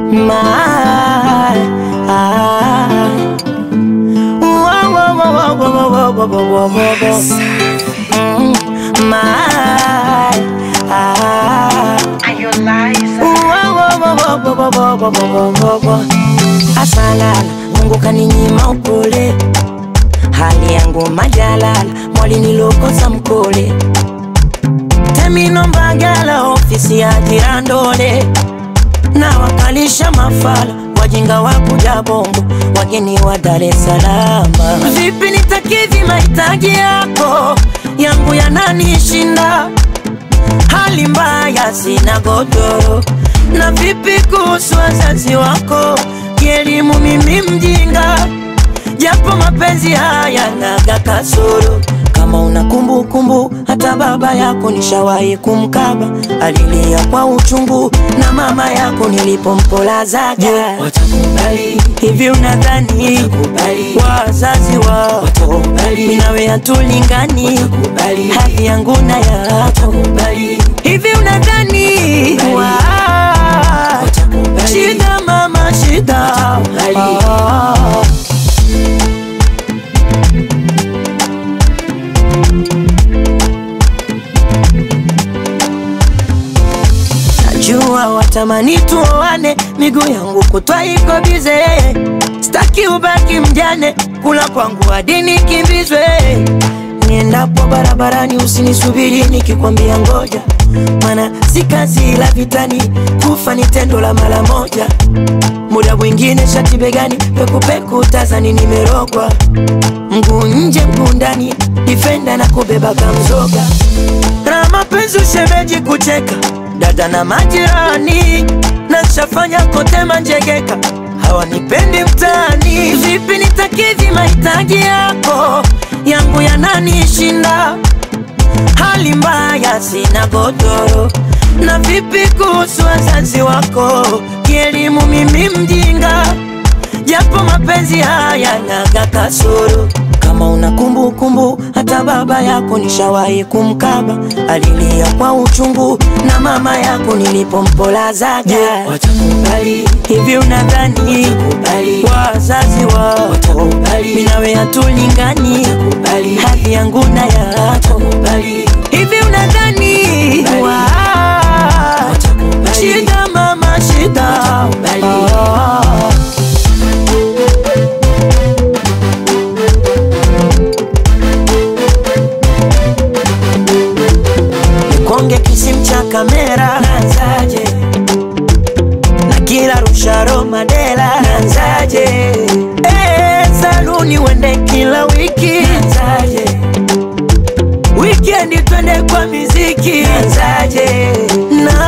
my ah. Whoa, whoa, whoa, whoa, whoa, whoa, whoa, whoa, whoa, whoa. Mm, my ah. Whoa, whoa, whoa, whoa, whoa, whoa, whoa, whoa, whoa, whoa. Asalala, Mungu kaninyima upole, hali yangu majalala, mwali nilokosa mkole Temino Mbagala, ofisi ya Jirandole, na wakalisha mafala wajinga wa kuja Bongo, wageni wa Dar es Salaam. Vipi nitakidhi mahitaji yako, yangu yananishinda, hali mbaya, sina godoro. Na vipi kuhusu wazazi wako, kielimu mimi mjinga, japo mapenzi haya naga kasoro kama una kumbukumbu hata baba yako nishawahi kumkaba, alilia kwa uchungu, na mama yako nilipompolazaga. Watakubali, Hivi unadhani Watakubali. wazazi wako Watakubali. mimi nawe hatulingani, Watakubali. hadhi yangu na yako? watakubali, Hivi unadhani Watakubali. wa- watakubali. shida mama shida Watakubali. Ah. Najua watamani tuoane, miguu yangu kutwa iko bize, staki ubaki mjane, kula kwangu hadi nikimbizwe. Niendapo barabarani usinisubiri nikikwambia ngoja, mana si kazi la vitani, kufa ni tendo la mara moja. Muda mwingine shati begani, pekupeku tazani nimerogwa, mguu nje mguu ndani, difenda na kubeba kamzoga na mapenzi ushemeji kucheka dada na majirani na nshafanya kote manjegeka hawanipendi mtaani vipi nitakidhi mahitaji yako yangu yananishinda hali mbaya sina godoro na vipi kuhusu wazazi wako kielimu mimi mjinga japo mapenzi haya naga kasoro kama una kumbukumbu hata baba yako nishawahi kumkaba alilia kwa uchungu na mama yako nilipompolazaga watakubali, hivi unadhani Watakubali. wazazi wako Watakubali. mimi nawe hatulingani Watakubali. hadhi yangu na yako watakubali, hivi unadhani Watakubali. wa- Watakubali. shida mama shida Watakubali. Ah. nikonge kisim cha kamera nanzaje na kila rusharo madela nanzaje eh, saluni wende kila wiki nanzaje wikendi twende kwa miziki nanzaje na